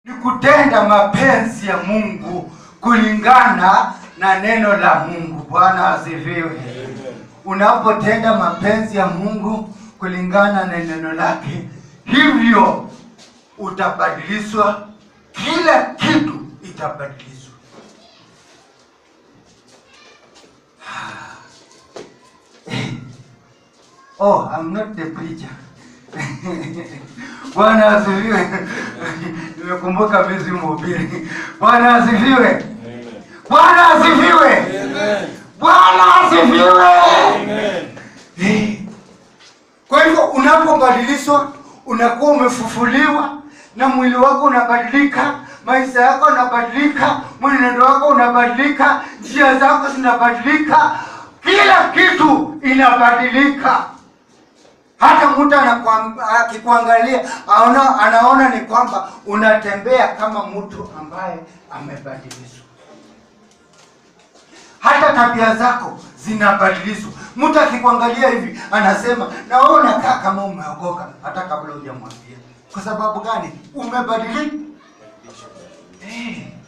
ni kutenda mapenzi ya Mungu kulingana na neno la Mungu. Bwana asifiwe. Unapotenda mapenzi ya Mungu kulingana na neno lake, hivyo utabadilishwa, kila kitu itabadilishwa. Oh, I'm not the preacher. Bwana asifiwe. Nimekumbuka vizi mhubiri. Bwana asifiwe. Bwana asifiwe. Bwana asifiwe. Eh. Kwa hivyo unapobadilishwa, unakuwa umefufuliwa na mwili wako unabadilika, maisha yako yanabadilika, mwenendo wako unabadilika, njia zako zinabadilika, kila kitu inabadilika. Hata mtu anakuam- akikuangalia aona, anaona ni kwamba unatembea kama mtu ambaye amebadilishwa. Hata tabia zako zinabadilishwa. Mtu akikuangalia hivi anasema, na wewe unakaa kama umeokoka hata kabla hujamwambia. Kwa sababu gani? Umebadilika. Eh. Eh.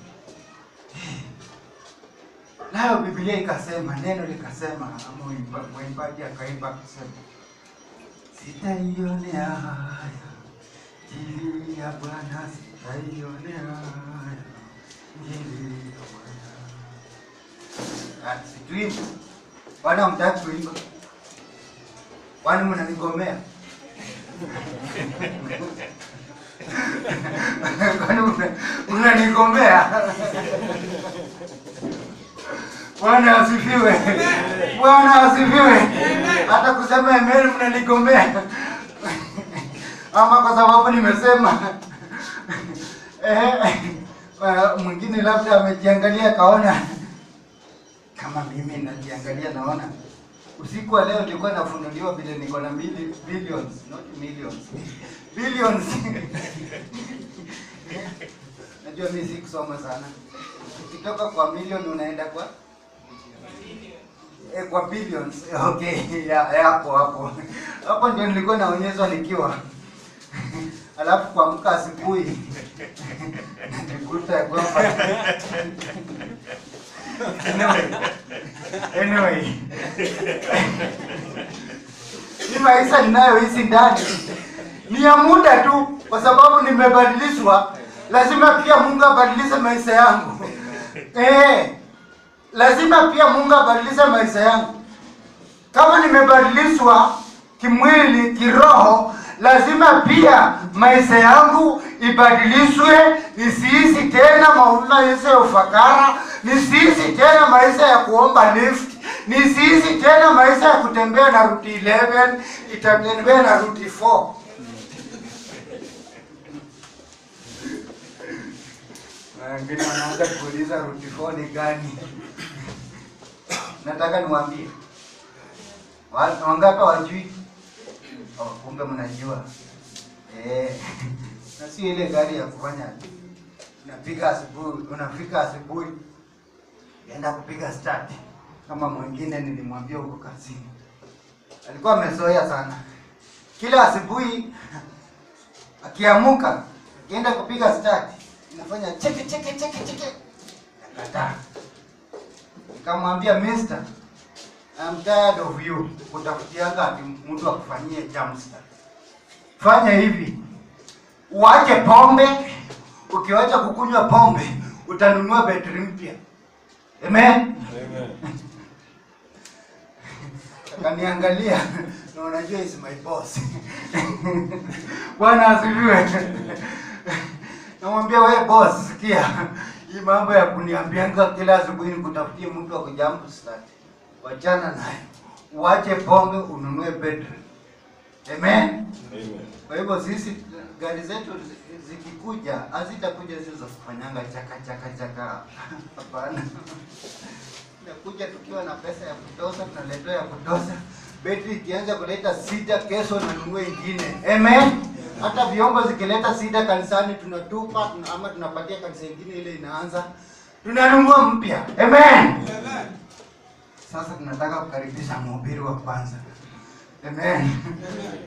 Nayo Biblia ikasema, neno likasema, ama mwimba- mwimbaji akaimba akasema Sitaionea haya injili ya Bwana, sitaionea haya injili ya Bwana. Ah, Situimba Bwana, mtaki kuimba? Kwani mnanigomea? Kwani mna- mnanigomea? Bwana asifiwe. Bwana asifiwe. Hata kusema amen mnanigomea. Ama kwa sababu nimesema eh, eh, mwingine labda amejiangalia akaona kama mimi najiangalia naona usiku wa leo nilikuwa nafunuliwa vile niko na mili- billions not millions billions najua mimi sikusoma sana ukitoka kwa milioni unaenda kwa eh, kwa billions okay ya ya, hapo hapo hapo ndio nilikuwa naonyeshwa nikiwa alafu kuamka asubuhi nikuta ya kwamba anyway, anyway. Hii maisha ninayoishi ndani ni ya muda tu, kwa sababu nimebadilishwa. Lazima pia Mungu abadilishe maisha yangu. Eh, lazima pia Mungu abadilishe maisha yangu. Kama nimebadilishwa kimwili, kiroho, lazima pia maisha yangu ibadilishwe, nisiishi tena maisha ya ufakara, nisiishi tena maisha ya kuomba lift, nisiishi tena maisha ya kutembea na ruti 11, itatembea na ruti 4. Na Wengine wanaanza kuuliza ruti 4 ni gani? Nataka niwaambie Wa- wangapi wajui? Oh, kumbe mnajua. Eh, na sio ile gari ya kufanya unapiga asubuhi, unafika asubuhi enda kupiga start kama mwingine nilimwambia huko kazini, alikuwa amezoea sana, kila asubuhi akiamuka akienda kupiga start inafanya cheke cheke cheke cheke, nakataa. Nikamwambia mister, I'm tired of you kutafutianga ati mtu akufanyie jump start. Fanya hivi, uache pombe. Ukiwacha kukunywa pombe, utanunua betri mpya. Amen. Akaniangalia na unajua is my boss. Bwana asifiwe. Namwambia wewe boss, sikia hii mambo ya kuniambianga kila asubuhi nikutafutie mtu wa kujump start. Wachana nayo, uache pombe, ununue betri. Amen. Kwa hivyo sisi gari zetu zi- zikikuja hazitakuja zile za kufanyanga chaka chaka chaka. Hapana. Inakuja tukiwa na pesa ya kutosha, tunaletewa ya kutosha. Betri ikianza kuleta sita, kesho nanunua ingine. Amen. Hata vyombo zikileta sita kanisani tunatupa tuna, ama tunapatia kanisa ingine ile inaanza tunanunua mpya. Amen. Sasa tunataka kukaribisha mhubiri wa kwanza. Amen.